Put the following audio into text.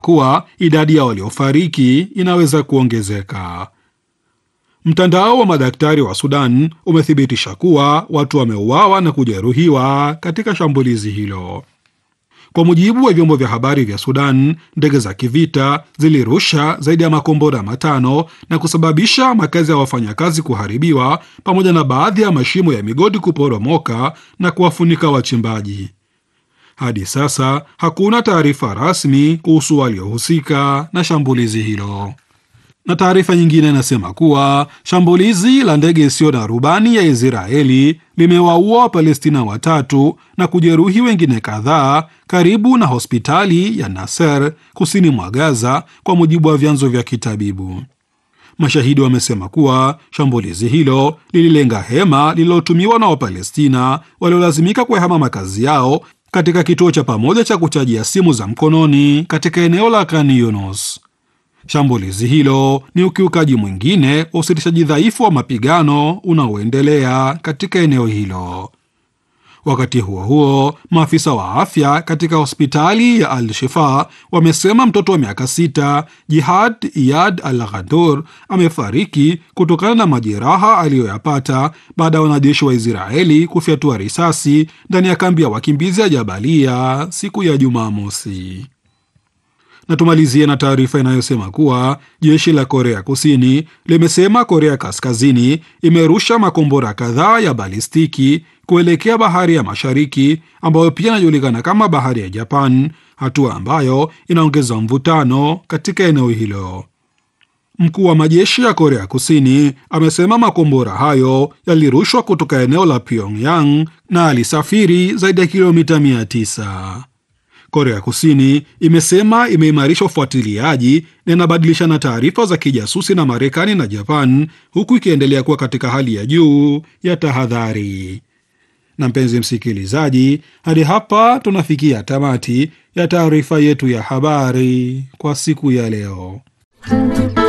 kuwa idadi ya waliofariki inaweza kuongezeka. Mtandao wa madaktari wa Sudan umethibitisha kuwa watu wameuawa na kujeruhiwa katika shambulizi hilo. Kwa mujibu wa vyombo vya habari vya Sudan, ndege za kivita zilirusha zaidi ya makombora matano na kusababisha makazi ya wafanyakazi kuharibiwa pamoja na baadhi ya mashimo ya migodi kuporomoka na kuwafunika wachimbaji. Hadi sasa hakuna taarifa rasmi kuhusu waliohusika na shambulizi hilo. Na taarifa nyingine inasema kuwa shambulizi la ndege isiyo na rubani ya Israeli limewaua Wapalestina watatu na kujeruhi wengine kadhaa karibu na hospitali ya Nasser kusini mwa Gaza, kwa mujibu wa vyanzo vya kitabibu. Mashahidi wamesema kuwa shambulizi hilo lililenga hema lililotumiwa na Wapalestina waliolazimika kuhama makazi yao katika kituo cha pamoja cha kuchajia simu za mkononi katika eneo la Khan Yunus. Shambulizi hilo ni ukiukaji mwingine wa usitishaji dhaifu wa mapigano unaoendelea katika eneo hilo. Wakati huo huo, maafisa wa afya katika hospitali ya Al Shifa wamesema mtoto wa miaka sita Jihad Iyad Al Ghadur amefariki kutokana na majeraha aliyoyapata baada ya wanajeshi wa Israeli kufyatua risasi ndani ya kambi ya wakimbizi ya Jabalia siku ya Jumamosi na tumalizie na taarifa inayosema kuwa jeshi la Korea Kusini limesema Korea Kaskazini imerusha makombora kadhaa ya balistiki kuelekea bahari ya Mashariki ambayo pia inajulikana kama bahari ya Japan, hatua ambayo inaongeza mvutano katika eneo hilo. Mkuu wa majeshi ya Korea Kusini amesema makombora hayo yalirushwa kutoka eneo la Pyongyang na alisafiri zaidi ya kilomita 900. Korea Kusini imesema imeimarisha ufuatiliaji na inabadilishana taarifa za kijasusi na Marekani na Japan, huku ikiendelea kuwa katika hali ya juu ya tahadhari. Na mpenzi msikilizaji, hadi hapa tunafikia tamati ya taarifa yetu ya habari kwa siku ya leo.